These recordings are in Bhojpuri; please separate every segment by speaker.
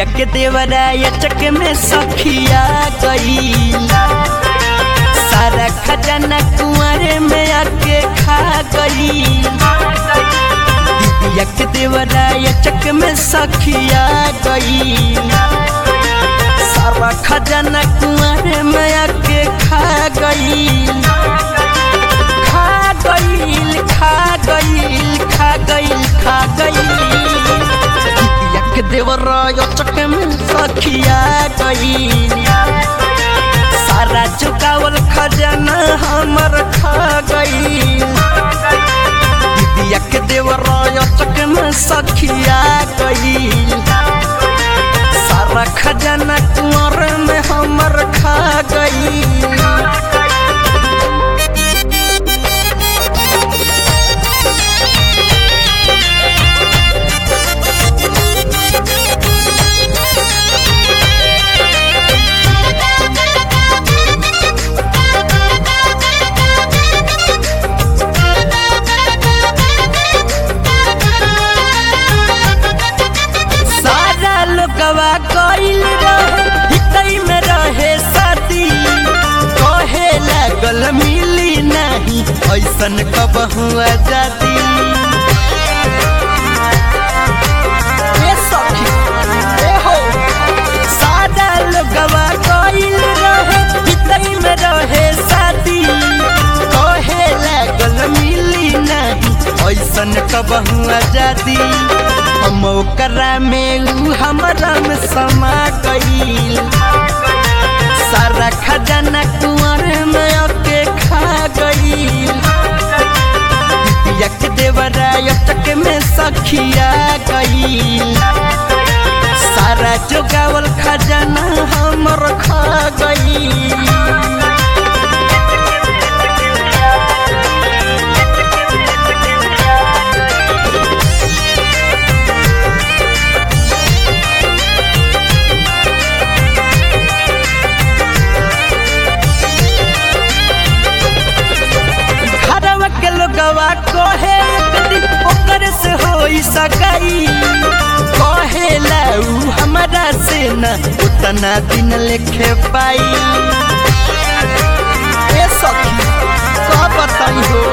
Speaker 1: दीदिया के देवराया चक में सखिया गई सारा खजाना कुआरे में आके खा गई दीदिया के देवराया चक में सखिया गई सारा खजाना कुआरे में आके खा गई खा गईल खा गईल खा गईल खा गईल दीदिया के देवराया चक में सखिया गई सारा चुकावल खजाना हमर खा गई दीदिया के देवराया चक में सखिया गई सारा खजाना कुंवर में हमर खा गई सारा लोगवा कइल रहे हितई में रहे साथी कहे लागल मिली नहीं ऐसन कब हुआ जाती ए सखी, ए हो, सारा लोगवा कइल रहे हितई में रहे साथी कहे लागल मिली नहीं ऐसन कब हुआ जाती हम ओकरा में ऊ हमरा में समा गईल सारा खजाना कुंवर में आके खा गईल दीदिया के देवराया चक में सखिया गईल सारा जोगावल खजाना हमर खा गईल घरवा के लोगवा कहे एक दिन ओकर से होई सगाई कहे ऊ हमरा से न उतना दिन लेखे पाई ए सखी का बताई हो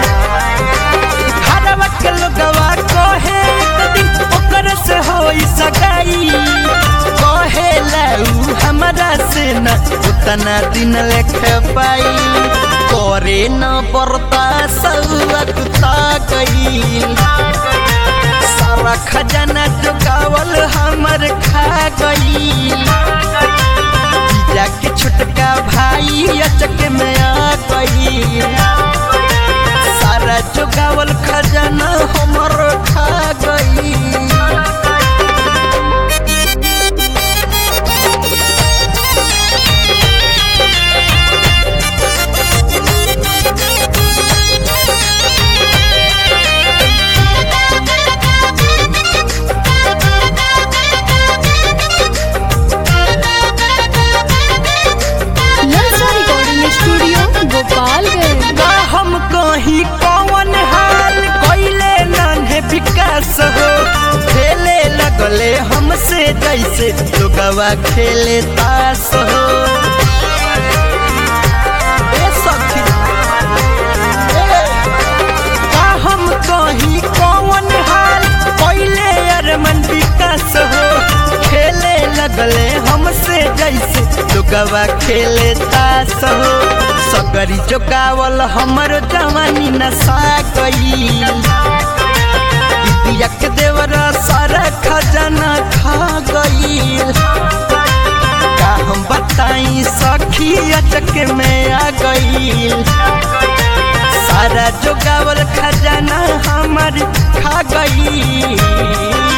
Speaker 1: घरवा के लोगवा कहे एक दिन ओकर से होई सगाई कहे ऊ हमरा से न उतना दिन लेखे पाई करे न बरता सौता गईल सारा खजाना चुकावल हमर खा गईल जीजा के छोटका भाई अचक में आ गईल सारा चुकावल खजाना हमर खा गईल
Speaker 2: ललचा रिकॉर्डिंग स्टूडियो गोपालगंज
Speaker 1: का हम कहीं कौन हाल कोइले नन्हे विकास हो खेले लगले हमसे जैसे लोगवा खेले तास हो ए सखी, ए, का हम कहीं कौन हाल कोइले अरमन विकास हो खेले लगले हमसे जैसे लोगवा खेले तास हो सगरी जोगावल हमर जवानी नशा गईल दीदिया के देवरा सारा खजाना खा गईल का हम बताई सखी अचक में आ गईल सारा जोगावल खजाना हमर खा गईल